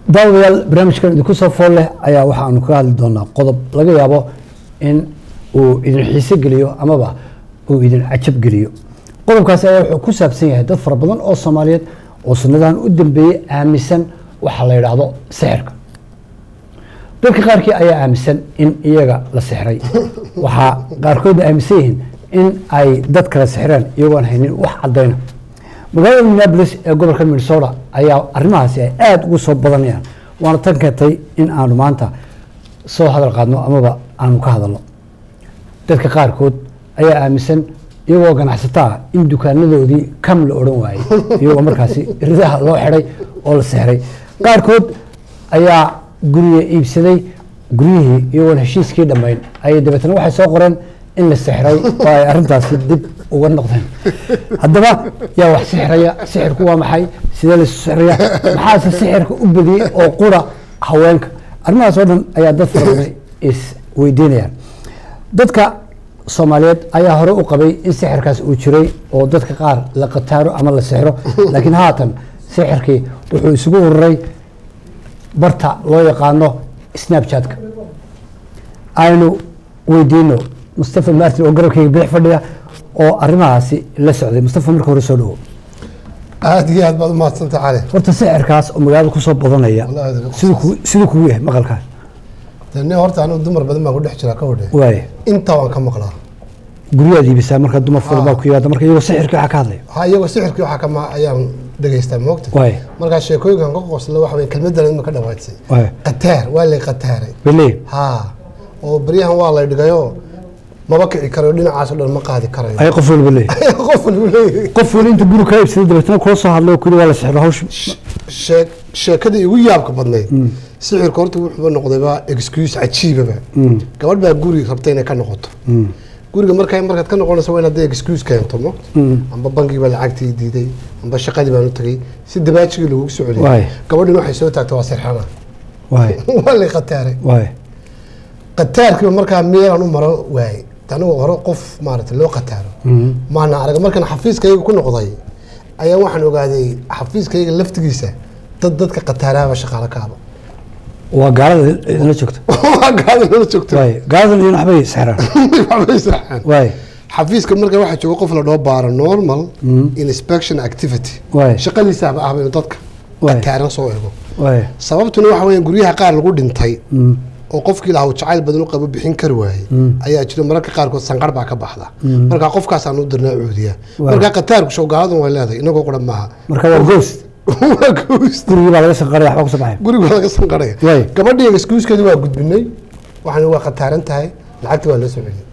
daawadayaal barnaamijkan idinku soo fool leh ayaa waxaanu kaga hadli doonaa qodob laga yaabo in uu idin xiise geliyo amaba uu idin cajab geliyo qodobkaasi ayaa wuxuu ku saabsan yahay dad fara badan oo soomaaliyeed oo sanadahan u dambeeyey aaminsan waxa la yidhaahdo sixirka dadka qaarkii ayaa aaminsan in iyaga la sixray waxaa qaarkoodna aaminsan yihiin in ay dad kala sixreen iyagoon haynin wax caddayna magaalada minneapolis ee gobolka minnesota ayaa arrimahaasi ay aada ugu soo badanayaan waana tan keentay in aanu maanta soo hadal qaadno amaba aanu ka hadalno dadka qaarkood ayaa aaminsan iyagoo ganacsataa in dukaanadoodii kam la odhan waayey iyagoo markaasi ridaha loo xidhay oo la sixray qaarkood ayaa guriga iibsaday guryihii iyagoon heshiiskii dhammayn ayay dabeetna waxay soo qoreen in la sixray oo ay arrintaasi dib uga noqdeen haddaba yaa wax sixraya sixirku waa maxay sidee laysu sixraya maxaase sixirka u badiyey oo qura haweenka arrimahaas oo dhan ayaa dad fara badan is weydiinayaan dadka soomaaliyeed ayaa hore u qabay in sixirkaas uu jiray oo dadka qaar la qataaro ama la sixro laakiin haatan sixirkii wuxuu isugu ururay barta loo yaqaano snapchatka aynu weydiino mustafa martin oo garabkayga bidix fadhiya oo arrimahaasi la socday mustafa marka hore soo dhawo aada iyo aad baad umahadsanta cali horta sixirkaas oo magaalada kusoo badanaya Wallahi aad siduu ku- siduu kugu yahay maqalkaas de nin horta anigu dumar badan baan ku dhex jiraa ka wadhe waaya intaa waan ka maqlaa guryaad iibisaa marka dumar fara baa Ah. ku yimaada marka iyagoo sixirka waxa ka hadlaya waxaa iyagoo sixirkii waxaa kama ayaan dhegaystaa moogta waaya markaa sheekooyinkan ka qosla waxa weye kelmadan ima ka dhawaadsay waaya qataar waa lay qataaray beleey haa oo baryahan waa lay dhigayoo maba kici karayo dhinacaas oo dhan ma qaadi karayo ay qof walba leeyahay qof walbu leeyahay qof wali inta guri kaa iibsaday dabeetna kula soo hadlay oo kuli waa la sixro hawsh shee- sheekadii igu yaabka badnayd sixirka horta wuxuuba noqdayba excuse cajiibaba gabadh baa guri rabta inay ka noqoto guriga markaa markaad ka noqonayso waa in hadday excuse keento mo amba bangii baa lacagtii diiday amba shaqadii baan u tagay si dabaajigii lagugu soo Waay. celiyay gabadhin waxay soo taagtay waa sirxana waaya waa lay qataaray waaya qataarkiiba markaa meelaan u maro waayey anigoo hore qof maaragtay loo qataaro maana arag markaan xafiiskayga ku noqday ayaa waxaan ogaaday xafiiskayga laftigiisa dad dadka qataaraaba shaqaalo kaaba waa gaalada idinla joogta waa gaada nala joogto waaya gaaladan idin waxbay sixraan waxbay israacaan waaya xafiiska marka waxaa jooga qof la dhoo baaro normal inspection activity Waay. shaqadiisaaba ahba inuu dadka Waay. qataaran soo eego waaya sababtuna waxa weeye guryaha qaar lagu dhintay oo qofkii lahaa uu jacayl badan u qabo bixin kari waayey ayaa jira mararka qaarkood sanqar baa ka baxda marka qofkaasaan u dirnaa cuudiya Waay. marka qataarku showgaaladan way leedahay inagoo quran maaha marka waa goos waa ghost gurigii baa laga sanqaraya waxba kusoo baxaya guriga waa laga sanqaraya Waay. gabadhii excuskeedi waa gudbinay waxaan waa qataaran tahay lacagtii waa loo soo celiyay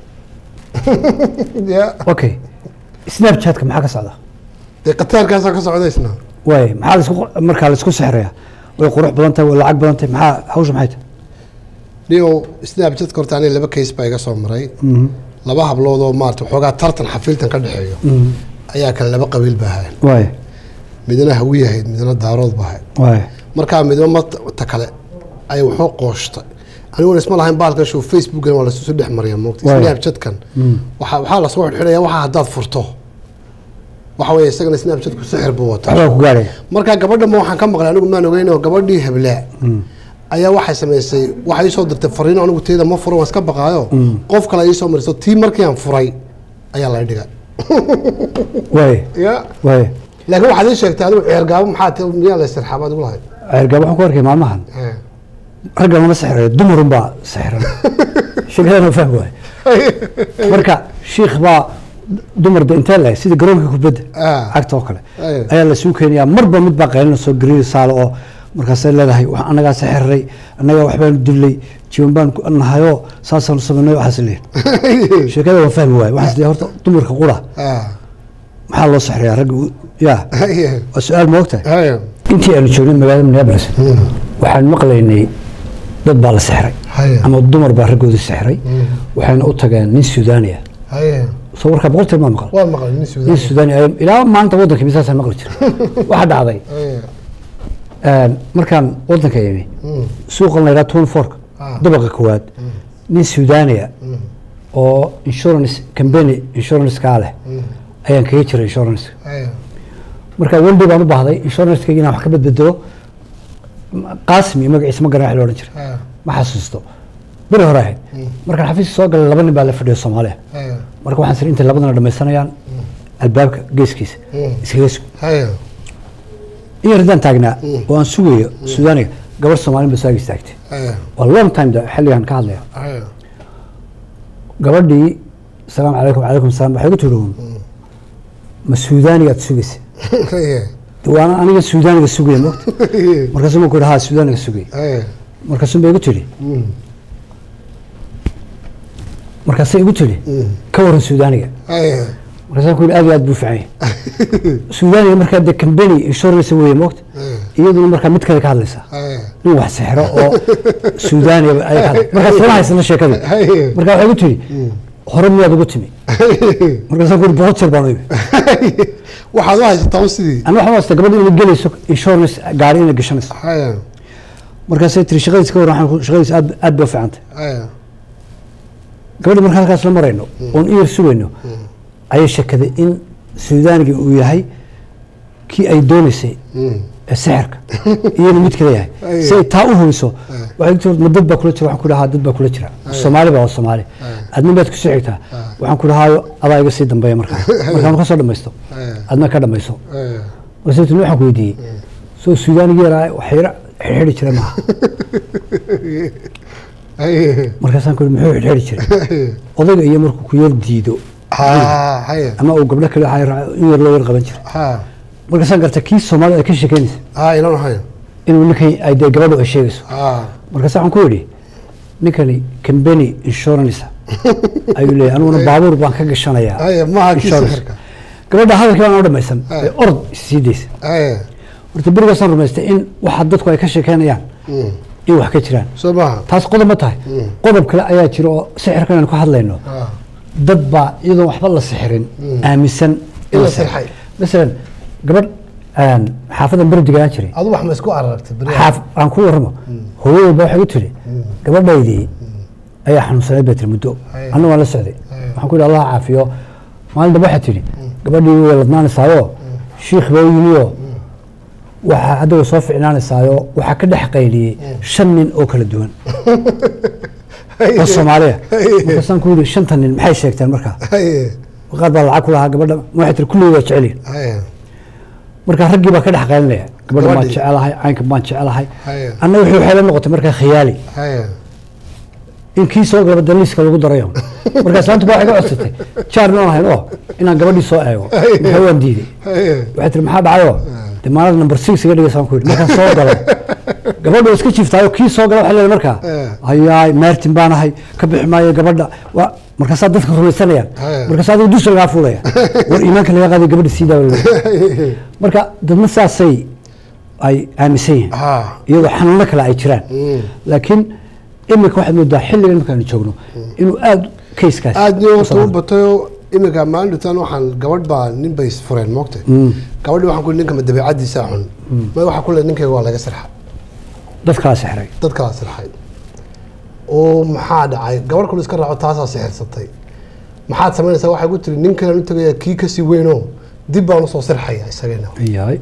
ya okay snapchatka maxaa ka socda dee qataarkaasaa ka socdaysna waaya maxaa laisku markaa laisku sixraya way qurux badan tahay way lacag badan tahay maxaa hawsha maxay tahay nio snapchatka horta aniga laba case baa iga soo maray laba hablood oo maarata waxoogaa tartan xafiiltan ka dhexeeyo ayaa kale laba qabiil baa ahayn waaya midna hawi ahayd midna daarood baa ahayd waaya markaa midba mata kale ay waxoo qooshtay aniguna isma lahayn baalkan show facebookan waa lasusu dhex mariya moogta Waay. snapchatkan waxaa waxaa lasoo xidxidhaya waxaa haddaad furto waxa weeye isagana snapchatku sixir buu wataa waxbaa ku gaaraya markaa gabadha ma waxaan ka maqlay anigu maan ogeyn oo gabadhii hablaa ayaa waxay samaysay waxay iisoo dirtay fariino anigu teeda ma furo waan iska baqaayo qof kale iisoo mariso tii markii aan furay ayaa la dhigay waaya ya waaya laakiin waxaad ii sheegtay adigu ceergaabo maxaa ti miyaa la istirxaabaad igu lahayd ceergaab waxaan ku arkay maalmahan Eh. ragga lama sixrayo dumarun baa sixran sheekadana fahmi waay marka shiikh baa dumar de intee lahay sida garoonka kubadda Ah. cagta oo kale Ay. ayaa lasuu keenayaa marba mid baa qaylinayso gariir saalo oo markaasay leedahay wax annagaa sixirray annagaa waxbaanu dilay jiwan baan ku nahayoo saasaanu samaynay waxaas leeyahay sheekada waa fahmi waay waxaas leeyahay horta dumarka qura Ah. maxaa loo sixrayaa ragga u- yaa Haye. waa su-aal ma ogtahay Haye. intii aanu joognay magaalada minneapolis waxaan maqlaynay dad baa la sixray Haye. ama dumar baa raggooda sixray waxayna u tageen nin suudaaniya Haye. soo warkaa boqoltii maa maqal waa maqlay nin nin suudaan suudaani ay ilaa maanta waddanka misaasaan maqli jiray waxaa dhacday Haye. een, markaan waddanka imi Mm. suuqan la yidhaha twenty fourka Ah. dabaqa koowaad nin suudaaniya oo insurance company insurance-kaa leh ayaan kaga jiray insurance Haye. marka weldey baan u baahday insurance-kayga inaan wax ka badbedelo qaasim iyo magaciisa ma garan wax la odhan jiray haya ma xasuusto beri hore ahayd markaan xafiiska soo galay laba nin baa la fadhiyo soomaaliya haya marka waxaan sir intay labadana dhamaysanayaan albaabka geeskiisa Mm. iskaga sug haya in yar haddaan taagnaa oo aan sugayo suudaaniga gabar soomaalin ba saaga istaagtay haya waa long time da xilligan ka hadlaya haya gabadhii asalaamu calaykum calaykum salaam waxay ku tiri uun ma suudaanigaad sugaysa haya de waana aniga suudaaniga sugaya mogta markaasuu ma ku yidhi haa suudaaniga sugaya haya markaasuu ba igu tidhi markaasay igu tidhi ka waran suudaaniga haya markaasaan ku yidhi aad iyo aad buu fican yahay suudaaniga markaa de company insurance weeye mogta iyaduna markaa mid kale ka hadlaysaa haya nin wax sixiro oo suudaaniga ay ka hadlay markaas lama haysana sheekadii haya marka waxay igu tidhi hore miyaad ugu timi markaasaan ku yidhi boqol jeer baan u imi waxaad u haysataa un sidii ana waxaan wasta gabadha inay gelayso insurance gaari inay gashanayso haya markaasay tiri shaqadiis ka waran waxaan ku- shaqadiis aad aad bay u fiicantay haya gabadhi marka halkaas la marayno oon iyar sugayno ayay shakaday in suudaaniga uu yahay kii ay doonaysay ee sixirka iyana mid kale yahay Aye. si ay taa u hubiso waxay tii ma dad baa kula jira waxaan ku dhahaa dad baa kula jira soomaali baa waa soomaali adna baad ku sixirtaa waxaan ku dhahaayo adaa iga sii dambeeya markaa markaan ka soo dhamaysto Aye. adna ka dhamayso haya markaasuu tiri waxaan ku weydiiyey soo suudaaniga yaraa waxyara xirxiri jira maaha haya markaasaan ku yidhi muxuu xirxiri jiray odayga iyo markuu ku yar diido ha haya ama uu gabdho kale waxay raac- in yar loo yar qaban jiray ha markaasaan gartay kii soomaalida ay ka sheekeynaysa ha ilan haya inuu ninkan ay dee gabadhu ay sheegayso ha markaas waxaan ku yidhi ninkani company insurance ayuu leeyahay aniguna baabuur baan ka gashanayaa haya maaha kii insurance. sixirka gabadha hadalkii baan oo dhamaysan Aye. ee orod sii daysa haya horta berigaasaan rumaystay in waxa dadku ay ka sheekeynayaan in wax ka jiraan soo maaha taas qodob ma tahay qodob kale ayaa jira oo sixirkan aan ku hadlayno ha dad baa iyadoon waxba la sixirin aaminsan In la sixir- sixray. masalan gabadh aan xaafadan berdigaan jiray adu wax ma isku araragtay beri xaaf aan ku warramo hooyadayba waxay u tiri gabadhaydii ayaa xanuunsanayd bay tiri muddo Haya. anna waan la socday Haya. waxaan ku yidhi allah caafiyo maalin dambe waxay tidhi gabadhii way ladnaanaysaayo shiikh baa u yimioo waxaa hadda way soo ficnaanaysaayo waxaa ka dhex qayliyey shan nin oo kala duwan oo soomaaliya markaasaan ku yidhi shanta nin maxay sheegteen markaa haya qaar baa lacag ku lahaa gabadha ma waxay tiri kulligii waa jeceliin haya marka raggii baa ka dhex qaylinaya gabadha baan Gabadhii. jecelahay caynka baan jecelahay Haya. anna wixii waxay la noqotay markaa khiyaali haya in kii soo galaba daliiska lagu darayo markaas laanta baa waxay ka codsatay jaar noon ahayn oo inaan gabadhii soo eego markaa waan diiday haya waxay tiri maxaa dhacayoo dee maalada number six iga dhigaysaan ku yidhi markaan soo galo gabadha waa iska jiftaayo kii soo gala waxay leedahay markaa Eh. hayaay maartin baan ahay ka bixi maayo gabadha waa markaasaa dadka rumaysanayaan Eh. markaas adigu dusha lagaa fuulaya war iimaanka laga qaaday gabadha sii daawa marka dadna saasay ay aaminsan yihiin ha iyadoo xanuuno kale ay jiraan Mm. laakiin iminka waxaad moodaa xilligan markaanu joogno inuu aada kayskaas aad iyo u horta u socdo. batayo iminka maalintan waxaan gabadh baa nin bay isfureen moogta gabadhi waxaan ku ninka ma dabeecadiisa xun ma waxaa kule ninkayga waa laga sirxa dad kala sixray dad kala sirxay oo maxaa dhacay gabadh kule iska raaco taasaa sixirsatay maxaad samaynaysaa waxay ku tiri nin kalean u tagaya kii kasii weynoo dib baan usoo sirxaya isagana yahay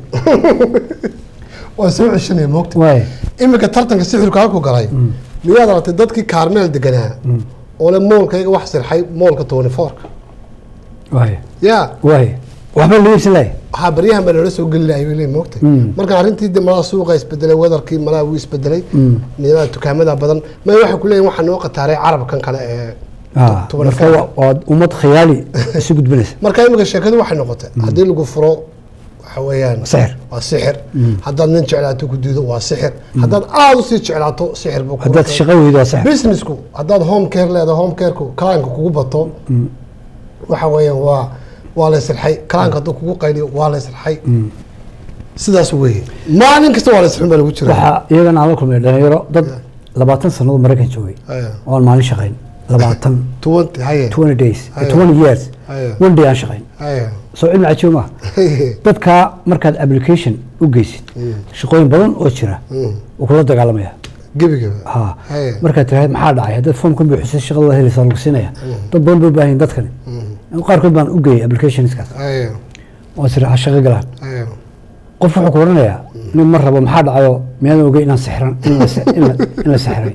waa soo ceshanaya moogta waay iminka tartanka sixirku halku galay miyaad aragtay dadkii kaarmeel deganaa oo le moolkayga wax sirxay moolka tony fourka waay ya waay waxba la iibsan lahay waxaa baryahan baa nala soo geli lahay bay leeyihin moogta marka arrintii de malaa suuqa isbedelay wedarkii malaa wuu isbedelay nidaamada dukaamada badan ma waxay ku leeyihin waxaa noo qataaray carabkan kale ee Ah, tuban marka waa- waa ummad khiyaali isu gudbinaysa marka imika sheekadu waxay noqotay haddii lagu furo waxa weeyaan Sixir. waa sixir haddaad nin jeclaato ku diido waa sixir haddaad aada usii jeclaato sixir buu ku haddaad noqday. shaqo weydo waa sax businessku haddaad home care leedahay home careku kalaanka kugu bato waxa weeyaan waa waa la sirxay kalaanka hadduu kugu qayliyo waa la sirxay sidaas weeye maalin kasta waa la sirxin baa lagu jira waxaa iyagana aan la kulmay dhalinyaro dad labaatan sannadood maraykan joogay Haya. oo aan maalin shaqayn labaatan twenty haye twenty days Haya. twenty years Haya. one day aan shaqayn haye soo cilmi cajiib maaha dadkaa markaad application u geysid shaqooyin badan oo jira wuu kula dagaalamaya gebigaba ha Haya. markaad tiraahd maxaa dhacay haddaad foomkan buuxisay shaqada waa helaysaa lagu siinaya dad badan bay u baahan yihin dadkani qaarkood baan u geeyay applicationskaas haye oo sira ha shaqo galaan haye qof wuxuu ku odhanayaa nin ma rabo maxaa dhacayo miyaadan ogey inaan sixran in la si- in la- in la sixray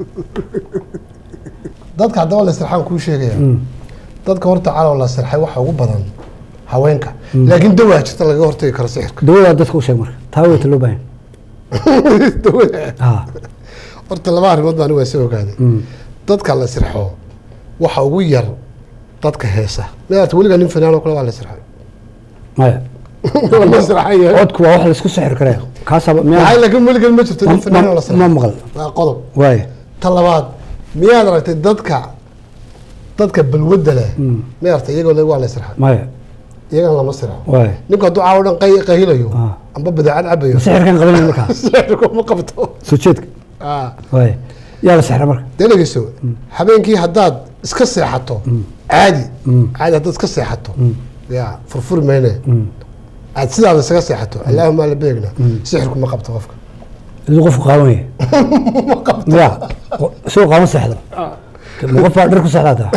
dadka haddaba la sirxaan kuu sheegaya dadka horta calow la sirxay waxa ugu badan haweenka laakiin dawaa jirta lagaga hortagi karo sixirka dawadaa dadka u sheeg marka taa weyta loo baahan Dawada. ah horta laba arrimood baan waa soo ogaaday dadka la sirxo waxa ugu yar dadka heesa maarata weligaa nin fanaan oo kale waa la sirxay maya Waa la sirxay codku waa wax laisku sixir karee kaasaaba maxay miyaa laakiin weligan ma jirto nin Ma- fanaan oo la ma sirxay maqal waa qodob waaya ta labaad miyaad aragtay dadka dadka balwadda leh maarata iyagoo le waa la sirxay maya iyagan lama sirxo waaya ninku hadduu caawo dhan qay- qahilayo Ah. amba badeecad cabayo sixirkan qabanay markaa sixirku ma qabto soo jeedka Ah. waaya yaa la sixra marka dee dhegeyso habeenkii haddaad iska seexato caadi caadi haddaad iska seexato ya furfuri mayne aad sidaada isaga seexato allaahuma la beegna sixirku ma qabto qofka iduu qofku qaawanaya ya isagoo qaawan seexda ma qof baa dhar ku seexdaa taa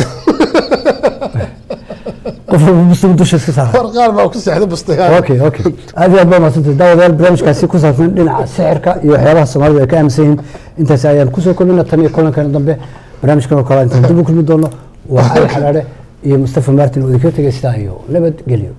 qof walba bustigu dusha iska saara war qaar baa ku seexda bustayaa okay okay aad iyo aad baa mahadsantay daawadayaal barnaamijkaasi ku saabsan dhinaca sixirka iyo waxyaabaha soomaalida ay ka aaminsan yihiin intaasi ayaan kusoo kulmina tan iyo kulankan dambe barnaamijkan oo kale intaan dib u kulmi doono waa cali xalaadhe iyo mustafa martin oo idinka tegay sidaa iyo nabad gelyo